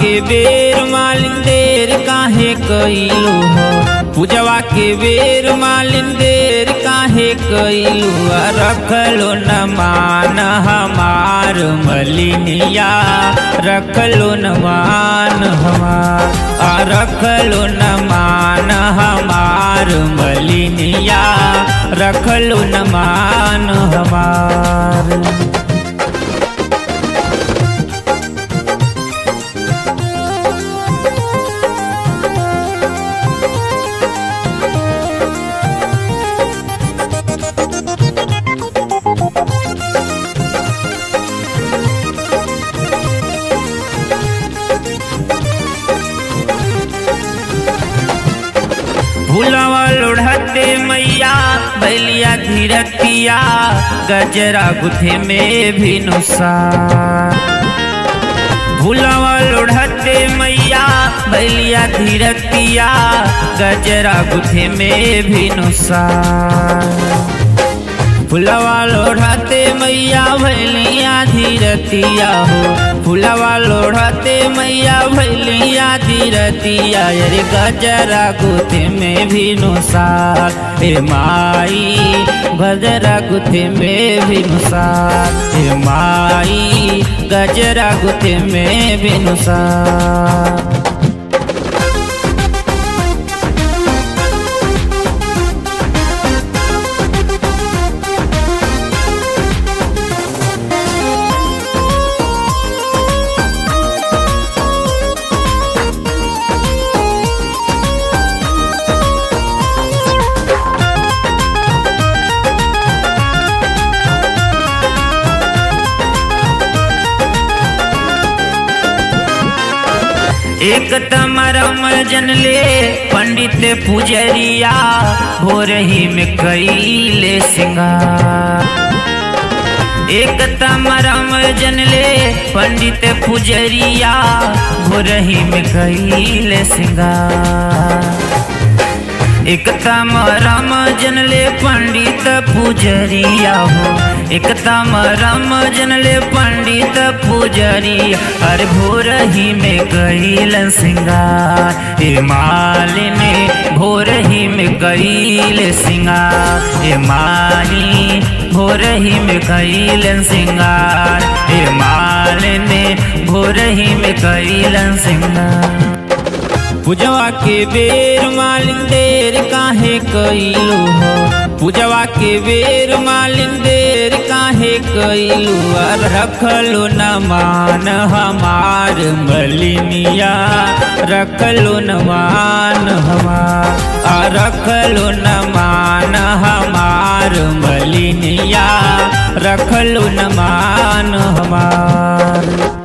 के बेर मालिन देर काहे कइलू हो पूजवा के बेर मालिन देर काहे कइलू आ रखलो न मान हमार मलिनिया रखलो न मान हमार आ रखलो न मान हमार मलिनिया रखलो न मान हमार भूलवा लोढ़ते मैया बैलिया धीरतिया गजरा गुथे में भी नुसार भूलवा लोढ़ते मैया बैलिया धीरतिया गजरा गुथे में भी नुसार फुलवा लोढ़ाते मैया भैलिया धीरतिया हो फुलवा लोढ़ाते मैया भैलिया धीरतिया अरे गजरा गुथे में भी नुसार ए माई गजरा गुथे में भी नुसार ए माई गजरा गुथे में भी नुसार एक तमरम जनले पंडित पुजरिया भोर ही में कैले सिंगार एक तमरम जनले पंडित पुजरिया भोर ही में कैले सिंगार एक तमरम जनले पंडित पुजरिया हो एक तमरम जनले पंडित पुजरिया अरे भोर ही में कैल सिंगार हे मालिनी भोर ही में कैल सिंगार हे माली भोर ही में कैल सिंगार हे मालिनी भोर ही में कैल सिंगार पूजवा के बेर मालिन देर काहे कइलू हो पूजवा के बेर मालिन देर काहे कइलू अब रखलो न मान हमार मलिनिया रखलो न मान हमार आ रखलो न मान हमार मलिनिया रखलो न मान हमार